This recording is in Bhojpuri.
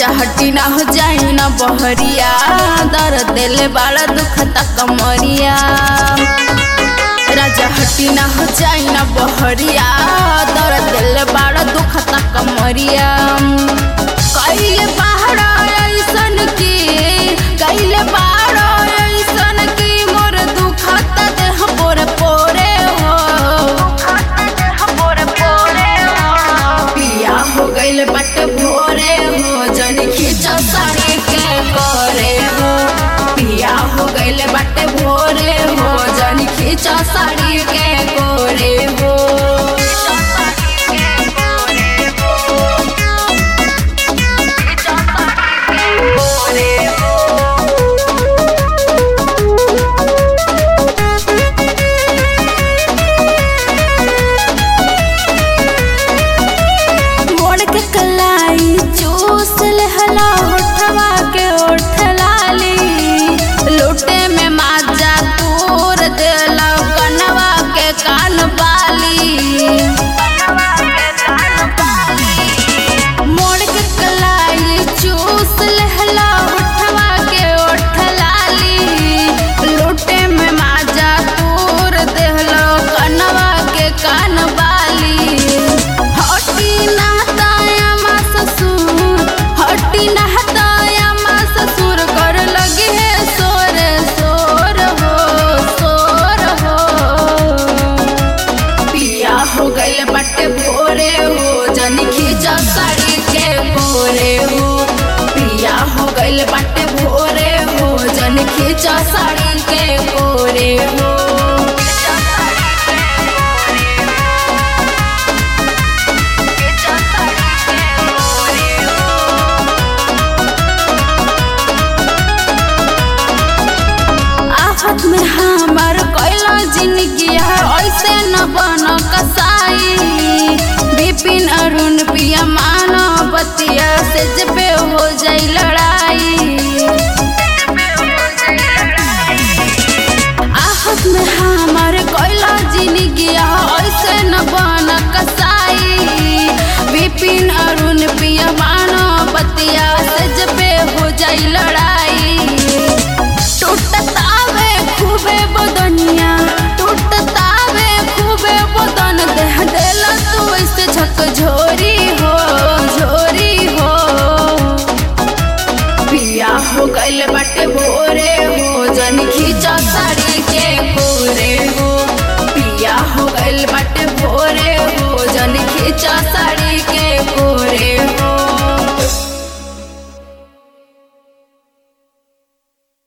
राजा हटी ना हो जाई ना बहरिया दर्द दिले बाड़ा दुखता कमरिया राजा हटी ना हो जाई ना बहरिया दर्द दिले बाड़ा दुखता कमरिया कइले पहाड़ा ऐसन की कइले पहाड़ा ऐसन की मोर दुखता देह पोरे पोरे हो पिया हो गइल बट भोरे हो जन खींचा साड़ी के करे हो पिया हो गइल बट भोरे हो जन खींचा साड़ी के गोरे हो मोड़ के कलाई चूस लहला होठवा के ओठ लाली लूटे में माजा तूर देला कनवा के कान बाली मोड़ के कलाई चूस लहला होठवा के ओठ लाली लूटे में माजा तूर देहलो कनवा के कान बाली हटी नहताया मा ससुर हटी नहताया मा ससुर कर लगे है सोर सोर हो सोर हो पिया हो गइल बटे भोरे हो जन खींचा साड़ी के भोरे हो पिया हो गइल बटे भोरे हो जन खींचा साड़ी के भोरे हो आफत में हमार कैला जिंदगी है ऐसे न बन कसाई विपिन अरुण पिया मानो बतिया से जबे